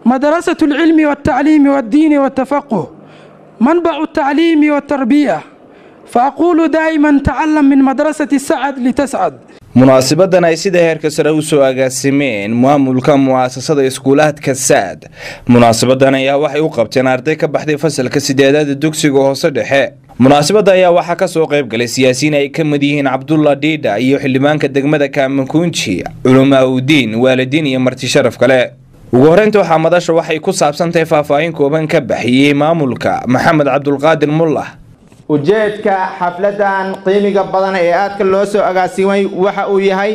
مدرسة العلم والتعليم والدين والتفقه منبع التعليم والتربية فأقول دائما تعلم من مدرسة السعد لتسعد munaasabadan ay sida heerka sare u soo agaasimeen maamulka mu'aasasada iskuulaadka saad munaasabadan ayaa waxay u qabteen arday ka baxday fasalka sideedaada dugsiga hoose dhexe munaasabada ayaa waxaa kasoo qayb galay siyaasiyiin ay ka mid yihiin cabdulla dhiidha iyo xildhibaanka degmada kaamakunji culamaa udiin waalidiin iyo marti sharaf kale ugu horeynta waxaa madasha waxay ku saabsantahay faahfaahin kooban ka baxiyey maamulka maxamed cabdulqaadir mullah ujeedka xafladan qiimiga badan ee aadka loo soo agaasimay waxa uu yahay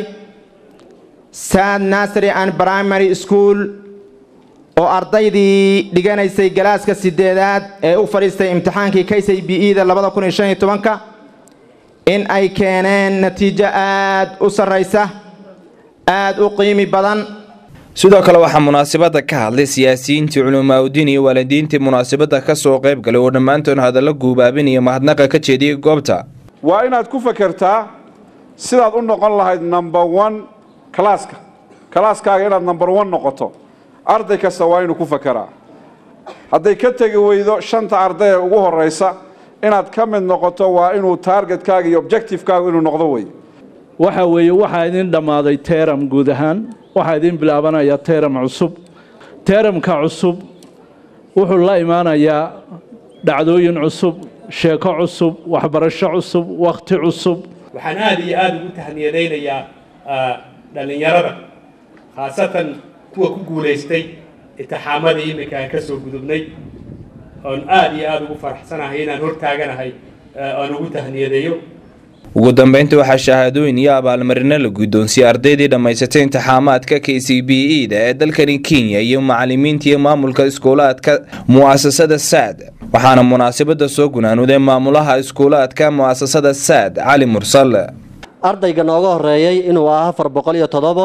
sad nasry and primary school oo ardaydii dhiganaysay galaaska sideedaad ee u fadhiistay imtixaankii k c b e da labada kun iyo shan iyo tobanka in ay keeneen natiijo aada u sarraysa aada u qiimi badan sidoo kale waxaa munaasabada ka hadlay siyaasiyiintii culimaauddiin iyo waalidiintii munaasabada kasoo qayb galay oo dhammaantood hadallo guubaabinaya mahadnaqa ka jeediyay goobta waa inaad ku fakertaa sidaad u noqon lahayd number one kalaaska kalaaskaaga inaad number one noqoto arday kasta waa inuu ku fakeraa hadday ka tegi weydo shanta arday ee ugu horeysa inaad ka mid noqoto waa inuu taargetkaaga iyo objectivekaaga inuu noqdo wey waxa weeye waxaa idin dhammaaday teeram guud ahaan waxaa idin bilaabanayaa teeram cusub teeramka cusub wuxuu la imaanayaa dhacdooyin cusub sheeko cusub waxbarasho cusub wakhti cusub waxaan aada iyo aada ugu tahniyadaynayaa dhallinyarada khaasatan kuwa ku guulaystay itixaamadii iminka aan ka soo gudubnay oon aada iyo aada ugu faraxsanahay inaan hortaaganahay aan ugu tahniyadeeyo ugu dambeynta waxaa shahaadooyin iyo abaalmarino la guddoonsiyey ardaydii dhammaysatay imtixaamaadka k c b e da ee dalkani kenya iyo macalimiinta iyo maamulka iskuulaadka mu'asasada saad waxaana munaasabada soo gunaanuday maamulaha iskuulaadka mu'asasada saad cali mursal ardayga nooga horeeyey inuu ah afar boqol iyo toddobo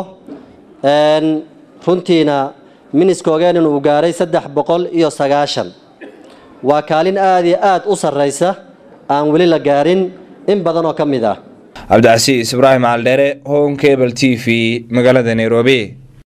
runtiina miniskoogeen inuu gaaray saddex boqol iyo sagaashan waa kaalin aada iyo aada u sarraysa aan weli la gaarin in badan oo ka mid ah cabdicasiis ibraahim caldheere home cable t v magaalada nairobi